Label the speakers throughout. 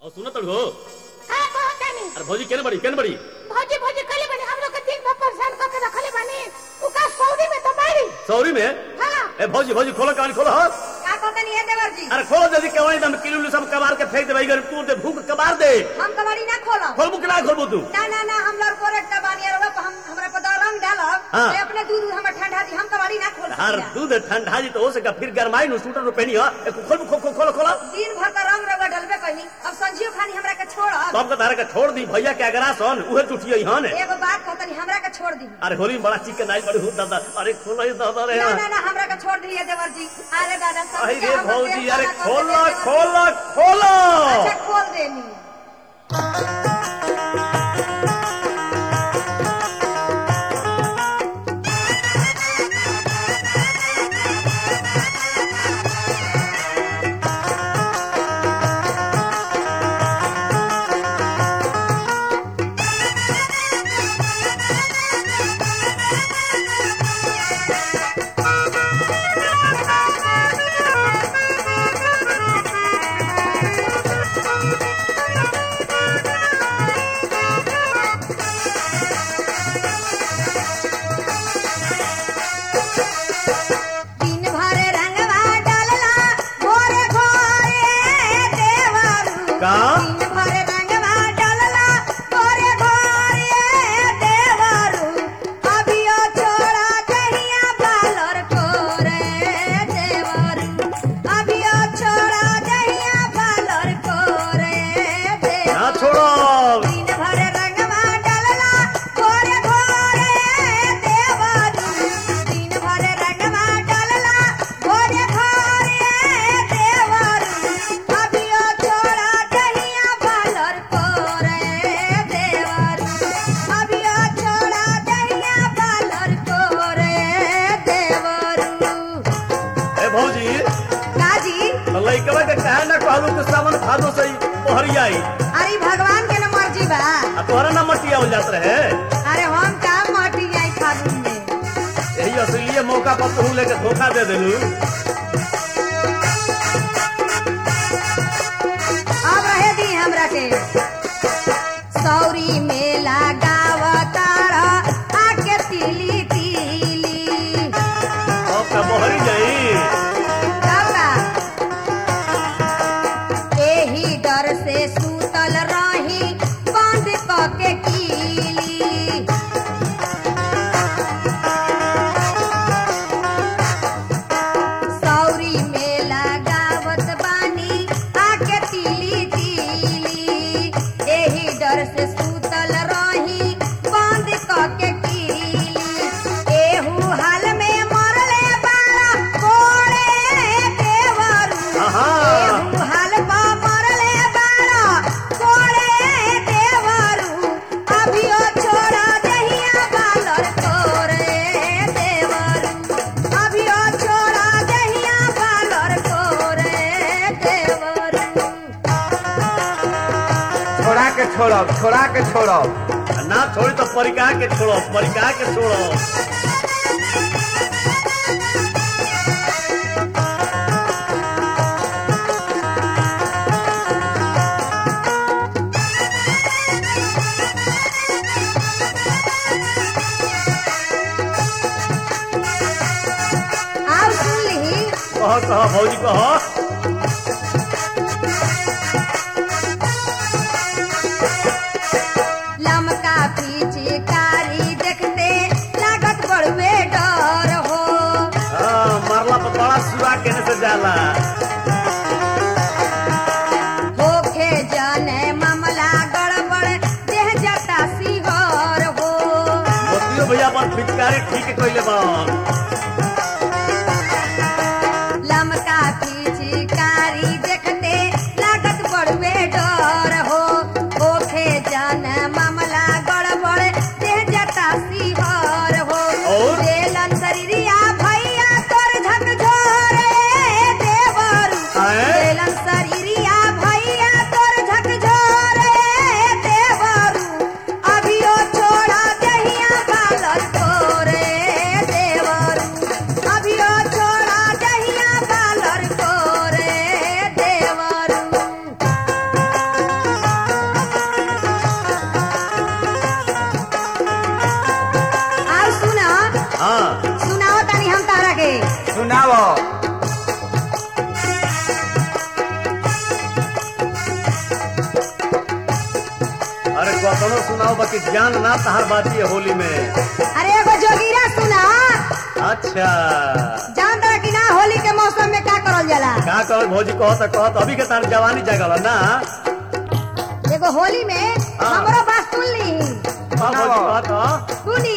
Speaker 1: और सुनो तड़ हो
Speaker 2: का कहत तानी
Speaker 1: अरे भौजी केने बड़ी केने बड़ी
Speaker 2: भौजी भौजी कले बने हम लोग के दिन भर परेशान करके रखले बानी उ का सऊदी में तो मारी
Speaker 1: सौरी में
Speaker 2: हां
Speaker 1: ए भौजी भौजी खोलो कहानी खोलो हाँ
Speaker 3: का कहतनी है देवर जी
Speaker 1: अरे खोलो जल्दी केवानी दम किलो उल्लू सब कबार के फेंक दे भाई तू दे भूख कबार दे
Speaker 3: हम कबाड़ी ना खोलो
Speaker 1: खोलबू कि ना खोलबू तू
Speaker 3: ना ना ना हम लोग कोरेट का बानी और हम हमरा पता रंग डालब
Speaker 1: हाँ।
Speaker 3: से अपने दूध हमर ठंडा दी हम कबाड़ी ना खोल
Speaker 1: हर दूध ठंडा जी तो हो सका फिर गरमाई नु स्वेटर पहनी हो ए, खोल खो खो खोलो खोलो
Speaker 3: दिन भर का रंग रगड़ डलबे कहीं अब संजीव खानी हमरा के छोड़
Speaker 1: तो हमका तारे के छोड़ दी भैया के अगरा सन उहे टूटिए हन
Speaker 3: एगो बात कहतनी हमरा के छोड़ दी
Speaker 1: अरे होली में बड़ा चिकन आई बड़ी हो दादा अरे खोलो ये दादा रे
Speaker 3: ना ना ना हमरा के छोड़ दी देवर जी अरे दादा सब
Speaker 1: अरे
Speaker 3: क्या हमर
Speaker 1: भौजी
Speaker 3: देह
Speaker 1: अरे
Speaker 3: काला कर
Speaker 1: खोलो
Speaker 3: देते देवर जी।
Speaker 1: खोलो खोलो
Speaker 3: अच्छा खोल देनी दिन भर रंगवा डालला भोरे भोरे देवरू
Speaker 1: का?
Speaker 3: दिन भर रंगवा डालला भोरे भोरे देवरू अभियो छोड़ा कहिया बालर कोरे देवरू अभियो छोड़ा कहिया बालर कोरे
Speaker 1: ना
Speaker 3: देवरू
Speaker 1: छोड़ो
Speaker 3: दिन भर रंगवा डालला भोरे भोरे देवरू दिन भर रंगवा डालला भोरे भोरे देवरू अभियो छोड़ा दहिया बालर कोरे देवरू अभियो छोड़ा दहिया बालर कोरे देवरू
Speaker 1: ए भौजी
Speaker 3: काजी
Speaker 1: तो लइकवा के कहे ना कहलू कि सावन भादो से पहरी आई
Speaker 3: अरे भगवान के न मर्जी बा
Speaker 1: आ तोहरा ना मटिया हो जात रहे
Speaker 3: अरे हम का मटी आई फागुन में
Speaker 1: यही असलिए मौका पर तू लेके धोखा दे देलू
Speaker 3: अब रहे दी हमरा के सौरी मेला गावतार आके तिली तिली
Speaker 1: अब का बहरी जाई
Speaker 3: दादा एही डर से सूतल रही बंद क के कीली सौरी मेला गावत बानी आके तिली तिली एही डर से सूतल रही बंद क के कीली एहू हाल में मरले बारा कोड़े देवरू
Speaker 1: आहा।
Speaker 3: एहू हाल पा मरले बारा कोड़े देवरू अभियो छोड़ा दहिया बालर कोरे देवरू अभियो छोड़ा दहिया बालर कोरे देवरू
Speaker 4: छोड़ा के छोड़ब छोड़ा के छोड़ब
Speaker 1: आ ना छोड़ी तो परिका के छोड़ो परिका के छोड़ो
Speaker 3: आओ सुन ली
Speaker 1: कह कह भौजी कह
Speaker 3: लमका पीछे कारी देखते लागत बड़वे डर हो
Speaker 1: हाँ मरला पर बड़ा सुरा केने से जाला
Speaker 3: होखे जाने मामला गड़बड़ देह जाता सिहर हो
Speaker 1: मोतियो भैया पर फिटकारी ठीक कइले बन
Speaker 3: लमका पीछे कारी देखते लागत बड़वे डर हो होखे जाने मामला गड़बड़ देह जाता सिहर हो
Speaker 1: और?
Speaker 3: बेलन शरीरिया भैया तोर झकझोरे देवरू
Speaker 1: आए?
Speaker 3: बेलन शरीरिया भैया तोर झकझोरे देवरू अभियो छोड़ा दहिया बालर तोरे देवरू
Speaker 1: अरे कतनो सुनाओ बाकी ज्ञान ना तहार बाती है होली में
Speaker 3: अरे एगो जोगीरा सुना
Speaker 1: अच्छा
Speaker 3: जान दरा कि ना होली के मौसम में का करल जाला
Speaker 1: का कह भौजी कहत कहत अभी के तार जवानी जगल ना
Speaker 3: एगो होली में
Speaker 1: हाँ।
Speaker 3: हमरो बात सुन ली
Speaker 1: का भौजी कहत
Speaker 3: सुनी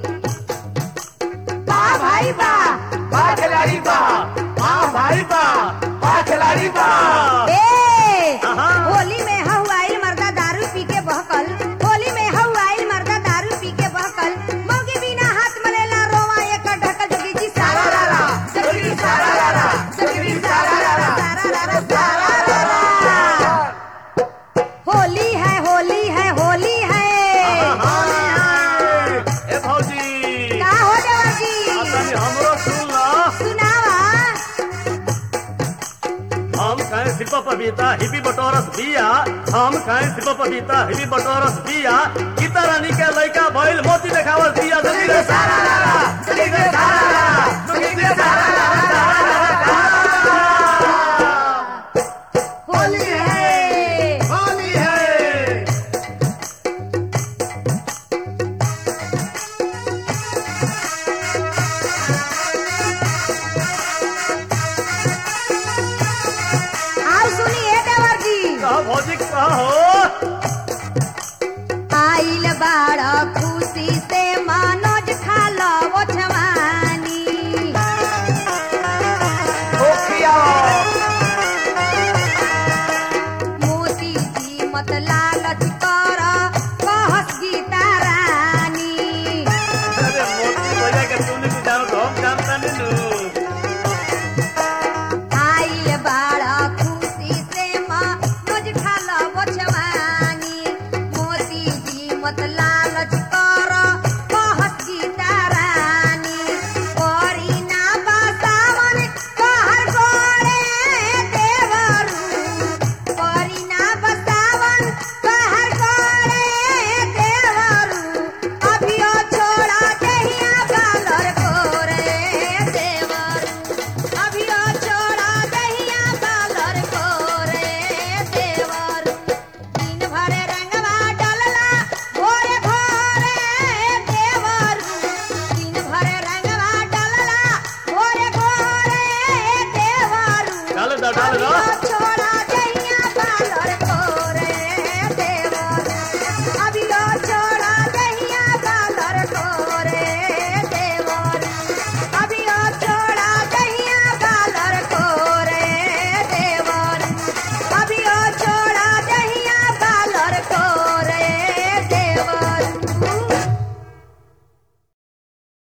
Speaker 3: वाह भाई वाह
Speaker 4: बा खिलाड़ी बा बा भाई बा बा खिलाड़ी बा
Speaker 3: ए
Speaker 1: आहा।
Speaker 3: होली में हऊ आइल मर्दा दारू पी के बहकल होली में हऊ आइल मर्दा दारू पी के बहकल मौगी बिना हाथ मलेला रोवा एक ढकल जोगी जी सारा रा रा जोगी जी सारा रा रा जोगी जी सारा रा रा सारा रा रा सारा रा रा होली है होली है होली है
Speaker 1: ए भौजी
Speaker 3: का हो देवा जी
Speaker 1: आ तनी हमरो सुन ला
Speaker 3: सुनावा
Speaker 1: हम खाए सिप पपीता हिबी बटोरस बिया हम खाए सिप पपीता हिबी बटोरस बिया गीता रानी के लइका भइल मोती देखावल दिया जल्दी रे सारा रा रा, जल्दी रे सारा रा रा, जल्दी रे सारा रा रा, सारा रा रा।
Speaker 3: होली है
Speaker 1: होली है
Speaker 3: आओ सुनिए देवर जी
Speaker 1: कहा भौजी कहा हो